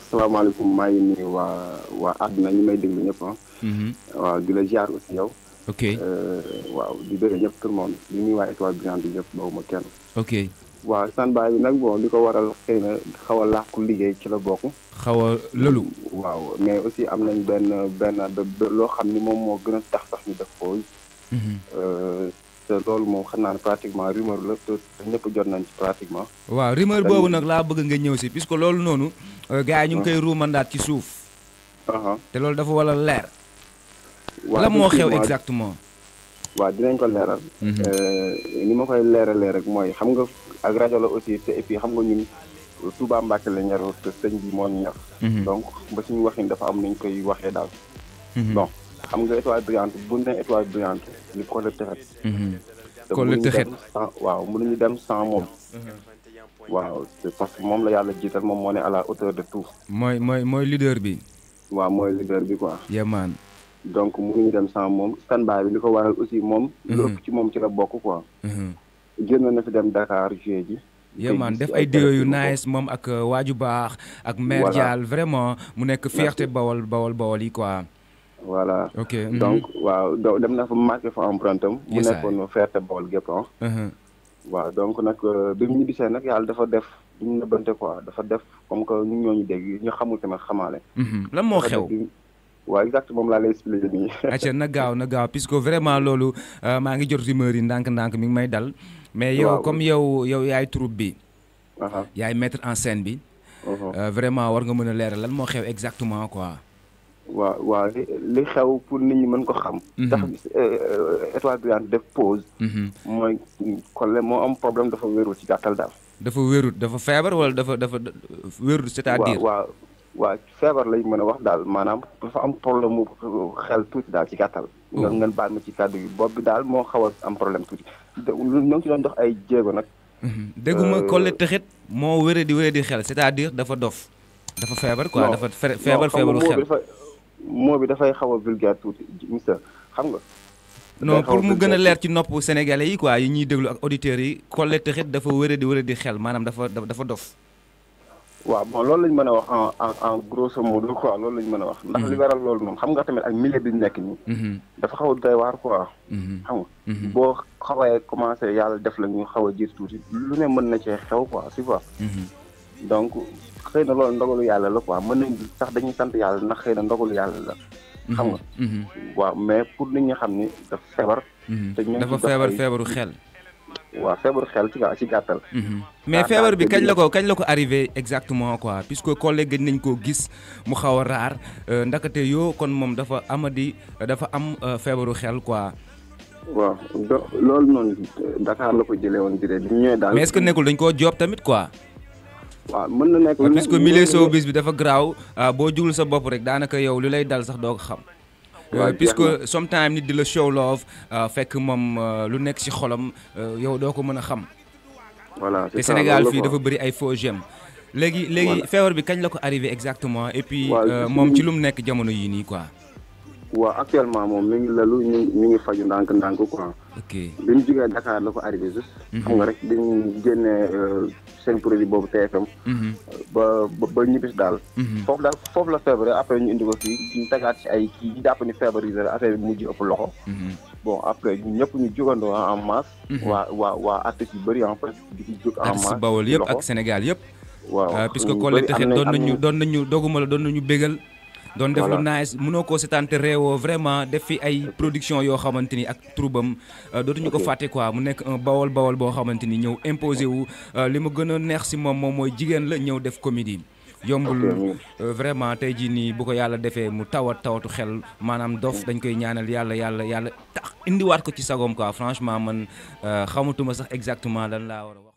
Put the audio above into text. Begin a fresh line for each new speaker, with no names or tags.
asalaamaaleykum maa ngi nuyu waa waa àdduna ñi may déglu ñëpp ah. waaw di la ziar aussi yow.
ok
waaw di bëgg ñëpp tout le monde di nuyu waa étoile brillante bi ñëpp bawuma kenn.
ok
waaw standby bi nag bon li ko waral xëy na xaw a làqu liggéey ci la bokk.
xaw a lëlu.
waaw mais aussi am nañ benn benn loo xam ni moom moo gën a tax sax ñu def pause. te loolu moom xam naa ne pratiquement rumeur la te ñëpp jot nañ ci pratiquement.
waaw rumeur boobu nag laa bëgg nga ñëw si puisque loolu noonu. gars yi ñu ngi koy ruumandaat ci suuf. te loolu dafa wala leer. la moo xew exactement.
waaw dinañ ko leeral. ni ma koy leeralee rek mooy xam nga ak rajo la aussi te et puis xam nga ñun Touba Mbacke la ñor te sëñ bi moo ñu ñor. donc ba suñu waxin dafa am nuñ koy waxee daal. bon xam nga étoile brillante bu ñu nee étoile brillante ni ko la texet.
ko la texet
waaw mënuñu dem sans moom. waaw parce que moom la yàlla jiital moom moo ne à la hauteur de tout.
mooy mooy mooy leader bi.
waaw mooy leader bi quoi.
yemaan
donc mënuñu dem sans moom standby bi li ko waral aussi moom. lu ëpp ci moom ci la bokk quoi. génn na fi dem Dakar juillet ji.
yemaan def ay déo yu nice moom ak waaju baax. ak mère Dial vraiment mu nekk fierté bawol bawol bawol yi quoi.
voilà
ok
donc waaw dem na fa marqué fa empreinte am. mu nekkoon fierté bawol gépp waaw donc nag bi mu ñibbisee nag yàlla dafa def ñu nëbbante quoi dafa def comme que ñu ñooñu dégg ñu xamul tamit xamaale.
lan moo xew.
waaw exact moom laa lay expliqué nii.
acca na gaaw na gaaw puisque vraiment loolu maa ngi jot rumeur yi ndànk-ndànk mi ngi may dal. mais yow comme yow yow yaay troupe bi. yaay mettre en scène bi. vraiment war nga mën a leeral lan moo xew exactement quoi.
waaw waaw li li xew pour nit ñi mën ko xam. tax étoile brillante def pause. mooy Collé moo am problème dafa wéeru ci gàttal daal.
dafa wéerut dafa feebar wala dafa dafa wéerut c'est-à-dire.
waaw waaw feebar lañ mën a wax daal maanaam dafa am problème mu xel tuuti daal ci gàttal. nga ngeen baal ma ci kàddu yi bopp bi daal moo xaw a am problème tuuti. ñoo ngi ci doon dox ay jéego nag.
dégguma Collé Texet moo wéré di wéré di xel c'est-à-dire dafa dof. dafa feebar quoi dafa feebar feebaru xel.
moo bi dafay xaw a vulgaire tuuti monsieur xam nga.
non pour mu gën a leer ci nopp sénégalais yi quoi yi ñuy déglu ak auditeurs yi Collé Texet dafa wéré di wéré di xel maanaam dafa dafa dof.
waaw bon loolu lañ mën a wax en en en grosso modo quoi loolu lañ mën a wax. ndax li waral loolu moom xam nga tamit ak milieu bi ñu nekk nii. dafa xaw a doy waar quoi. xam nga boo xawee commencé yàlla def la ñu xaw a jiir tuuti lu ne mën na cee xew quoi tu vois. donc xëy na loolu ndogalu yàlla la quoi mën nañ sax dañuy sant yàlla ndax xëy na ndogalu yàlla la. xam nga. waaw mais pour nit ñi xam ni dafa feebar.
te ñu dafa feebar feebaru xel.
waaw feebaru xel ci ci gàttal.
mais feebar bi kañ la ko kañ la ko arrivé exactement quoi puisque Collé gëj nañ koo gis mu xaw a raar ndakate yoo kon moom dafa amadi dafa am feebaru xel quoi.
waaw loolu noonu Dakar la ko jëlee woon jëlee bi ñu ñëwee daal.
mais est-ce que nekkul dañ koo job tamit quoi.
waaw mën na nekk
puisque milieu showbiz bi dafa garaaw boo jugul sa bopp rek daanaka yow li lay dal sax doo ko xam. puisque sometimes nit di la show love fekk moom lu nekk ci xolam yow doo ko mën a xam.
voilà
te Sénégal fii dafa bëri ay faux j'aime. léegi léegi feebar bi kañ la ko arrivé exactement et puis moom ci lu mu nekk jamono yii nii quoi.
waaw actuellement moom mi ngi lalu ñu mi ngi faju ndànk-ndànk quoi.
ok
bi ñu jógee Dakar la ko arrivé juste. xam nga rek bi ñu génnee seen produit boobu TFM. ba ba ñibbis daal. foofu daal foofu la feebaree après ñu indi ko fii ñu tegaat ci ay kii ñu jàpp ni feebar yi la affaire bi mujj ëpp loxo. bon après ñun ñëpp ñu jugandoo en masse. waa waa waa artistes yu bëri en fait di ci jóg en masse.
artistes Bawol yëpp ak Sénégal yëpp.
waaw
puisque Collé Texet doon nañu doon nañu doguma la doon nañu bégal. doon def lu nice mënoo koo seetaan te réewoo vraiment def fi ay production yoo xamante ni ak troubam dootuñu ko fàtte quoi mu nekk un bawol bawol boo xamante ni ñëw imposé wu li ma gën a neex si moom moom mooy jigéen la ñëw def comédie yombul vraiment tey jii nii bu ko yàlla defee mu tawat tawatu xel maanaam dof dañ koy ñaanal yàlla yàlla yàlla tax indiwaat ko ci sagoom quoi franchement man xamatuma sax exactement lan laa war a